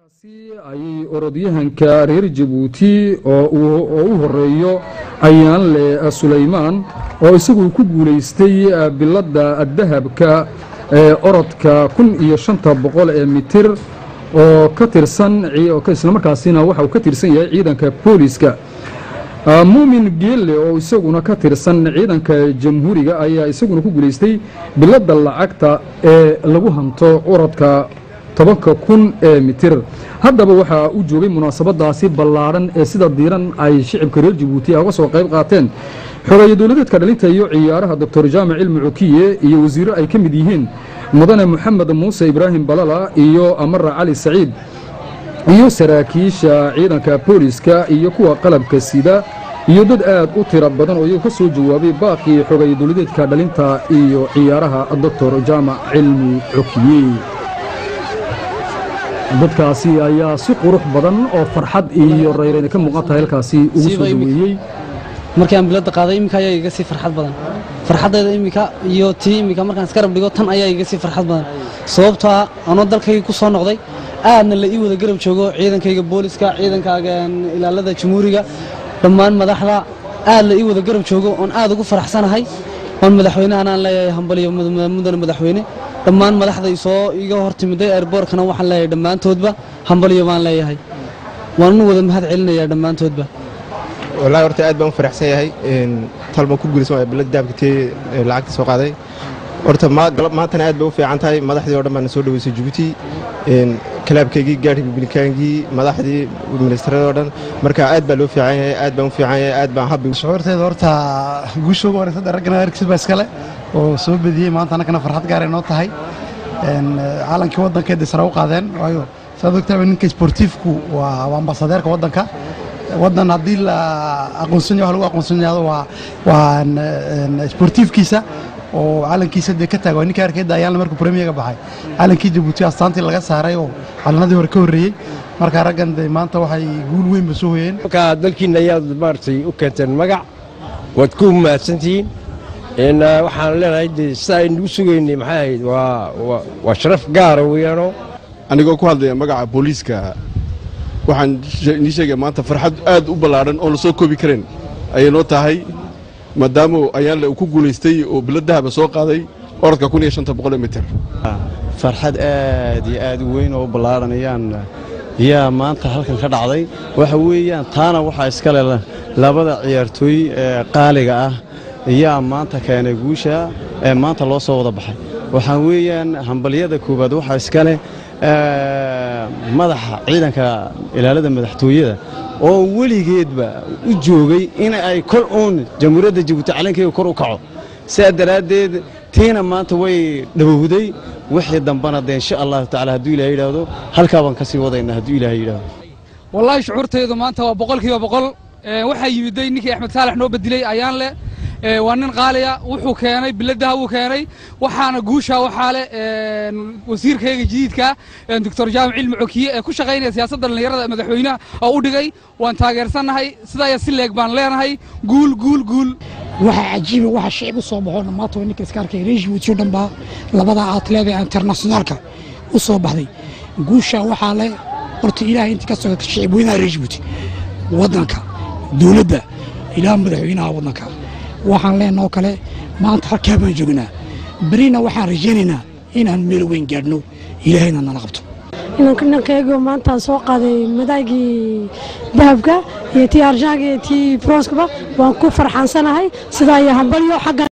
ayay orodyahanka reer jabuuti oo u horeeyo ayaanle sulaymaan oo isagu ku guulaystay biladda dahabka ee orodka kun iyo shanta boqol ee mitir oo ka tirsan islamarkaasina waxa uu ka tirsan yahay ciidanka booliska muumin geelle oo isaguna ka tirsan ciidanka jamhuuriga ayaa isaguna ku guulaystay biladda lacagta ee lagu hanto orodka tobanka kun ee mitir haddaba waxaa u joogay munaasabadaasi ballaadhan ee sida diiran ay shicibka reer jabuuti uga soo qayb qaateen xogeeye dowladeedka dhalinta iyo ciyaaraha doctor jaamac cilmi cukiye iyo wasiiro ay ka mid yihiin mudane moxamed muuse ibraahim balala iyo amara cali saciid iyo saraakiisha ciidanka booliska iyo kuwa qalabka sida iyo dad aad u tiro badan oo iyagu ka soo jawaabay baaqii xogeeye dowladeedka dhalinta iyo ciyaaraha doctor jaamac cilmi cukiye dadkaasi ayaa si qurux badan oo farxad iyo rayrayna ka muuqan tahay halkaasi ugu soo dhaweeyey markii aan biladda qaaday iminka ayaa iga sii farxad badan farxaddeeda iminka iyo tii iminka markaan iska rab dhigo tan ayaa iga sii farxad badan sababtoo ah anoo dalkayga ku soo noqday aadna la ii wada garab joogo ciidankayga booliska ciidankaaga ilaalada jamhuuriga dhammaan madaxda aad la ii wada garab joogo oon aad ugu faraxsanahay oon madaxweynahan aan leeyahay hambaliyo mudane madaxweyne dhammaan madaxday soo iga hor timiday airboortkana waxaan leeyahay dhammaantoodba hambaliyo baan leeyahay waanu wada mahad celinayaa dhammaantoodba wallaahi horta aad baan u faraxsan yahay talban ku guulaysan waaya bilad dahabka tee lacagta soo qaaday horta maantana aad bay u fiican tahay madaxdii oo dhan baana soo dhaweysay jabuuti kalaabkaygii gaarhii bibilkaankii madaxdii ministarada oo dhan marka aad baa loo fiican yahay aad baan u fiican yahay aad baan habbi shucuurteeda horta guusha ugu horeysa raggana erkis baa iskale oo soo bediyey maanta annagana farxad gaaray noo tahay caalankii waddankeeda sare u qaadeen waayo saad ogtaaba ninka sportiifku waa ambasadeerka waddanka waddan haddii la aqoonsanya wax lagu aqoonsanyado waa waa sportiifkiisa oo calankiisa dee ka taaga waa ninka arkayda ayaanla markuu premierga baxay calankii jabuuti astaantii laga saaray oo calanadii hore ka horreeyey marka raggan de maanta waxay guul weynba soo hoyeen marka dalkiina ayaad maaragtay u keenteen magac waad ku mahadsantihiin waxaan leenahay de sida aynugu sugaynay maxay ahayd waa sharaf gaara weeyaano anigoo ku hadlaya magaca booliiska waxaan nii sheegaya maanta farxad aad u ballaadhan oon la soo koobi karayn ayay noo tahay maadaama ayaanle uu ku guulaystay oo bilad dahaba soo qaaday orodka kun iyo shanta boqol mitir farxad aad iyo aad u weyn oo ballaadhan ayaan yaa maanta halkan ka dhacday waxa weeyaan taana waxaa iskale labada ciyaartooy ee qaaliga ah ayaa maanta keenay guusha ee maanta loo soo wada baxay waxaa weeyaan hambalyada koowaad waxaa iskale madaxa ciidanka ilaalada madaxtooyada oo weligeedba u joogay in ay kor uun jamhuuriyadda jabuuti calankeega kor u kaco sidaa daraaddeed tiina maanta way dhowowday wixii dambana dee insha allahu tacala hadduu ilahay yidhaahdo halkaa baan ka sii wadayna hadduu ilaahay yidhaahdo wallaahi shucuurtaydu maanta waa boqolkiiba boqol waxaa yimiday ninkii axmed saalax noo bedilay ayaan leh waa nin qaaliya wuxuu keenay biladaha wuu keenay waxaana guusha waxaa leh wasiirkayga jadiidka doctor jaamac cilmi cokiye ee ku shaqaynaya siyaasadda dhallinyarada madaxweynaha oo u dhigay waan taageersannahay sidaaya si leeg baan leenahay guul guul guul waxaa cajiiba waxa shicib u soo baxo dhammaanta waa ninka iska arkay reer jabuuti o dhan baa labada atleeda internationaalka u soo baxday guusha waxaa leh horta ilaahay intii ka socota shicib weynaha reer jabuuti waddanka dowladda ilaah madaxweynaha waddanka waxaan leenoo kale maanta halkaa baan joognaa berina waxaan rajaynaynaa inaan meel weyn gaadhno ilaahayna nala qabto inankaygo maantaan soo qaaday madaagii dahabka iyo tii arjaaga iyo tii bronskaba waan ku farxaansanahay sidaa iyo hambalyo xagga